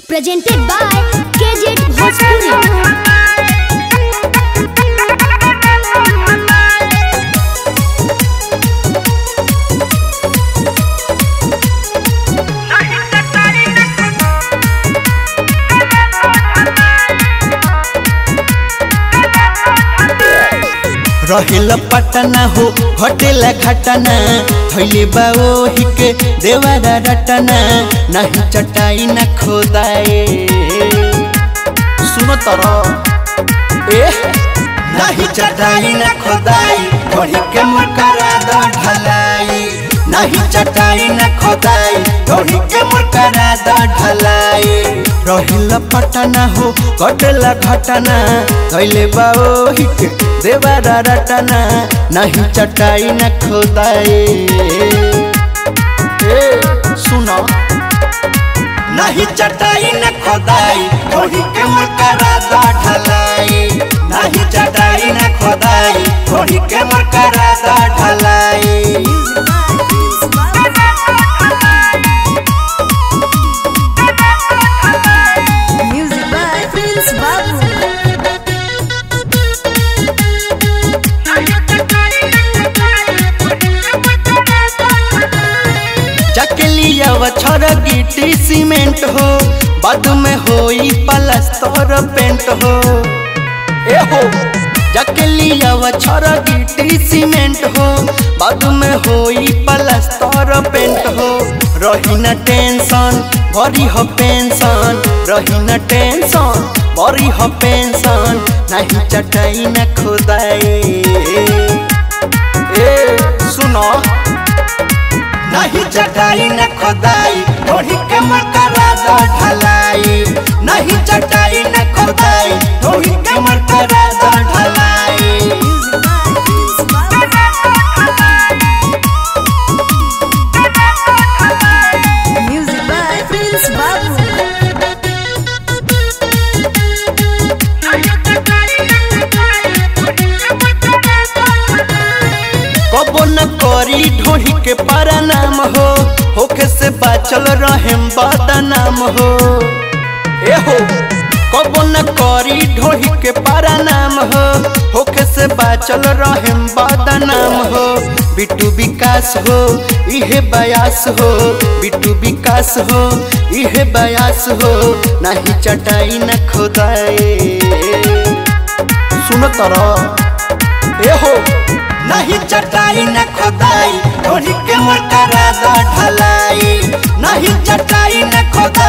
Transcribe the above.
presented by KJ Bhojpuri. रहेल पटना हो hotel घटना थैले बाओ हिके देवारा रटना नहीं चटाई न खोदाए सुनो तर ए नहीं चटाई न खोदाई घोड़ी के मुकरा दो ढलाई नहीं चटाई न खोदाई घोड़ी के मुकरा दो ढलाई रहिल पटना हो कटला घटना थैले बाओ हिके देवारा रटना नहीं चटाई न खोदाए ए सुनो नहीं चटाई न खोदाई घोड़ी के मकरा दा ढलाई नहीं चटाई न खोदाई घोड़ी के मकरा दा ढलाई Music by Prince Babu. Chakalia वछर गिट्टी सीमेंट हो बाद में होई पलस्तर पेंट हो ए हो चकलिया वछर गिट्टी सीमेंट हो बाद में होई पलस्तर पेंट हो रही न टेंशन भरी हो पेंशन रही न टेंशन भरी हो पेंशन नहीं चटाई न खुदाई ए सुनो नहीं चटाई न खोदाई ढोही के मकरा दा ढलाई नहीं चटाई न खोदाई ढोही के मकरा दा ढलाई Music by Prince Babu. कबो न करी ढोही के परनाम हो होके से बाचल रहेम बदनाम हो ए हो कबो न करी ढोही के परनाम हो होके से बाचल रहेम बदनाम हो बिट्टू विकास हो इहे बयास हो बिट्टू विकास हो इहे बयास हो नहीं चटाई न खोदाए सुन तर ए हो नहीं चटाई न खोदाई ढोली के मकरा दा ढलाई नहीं चटाई न खोदाई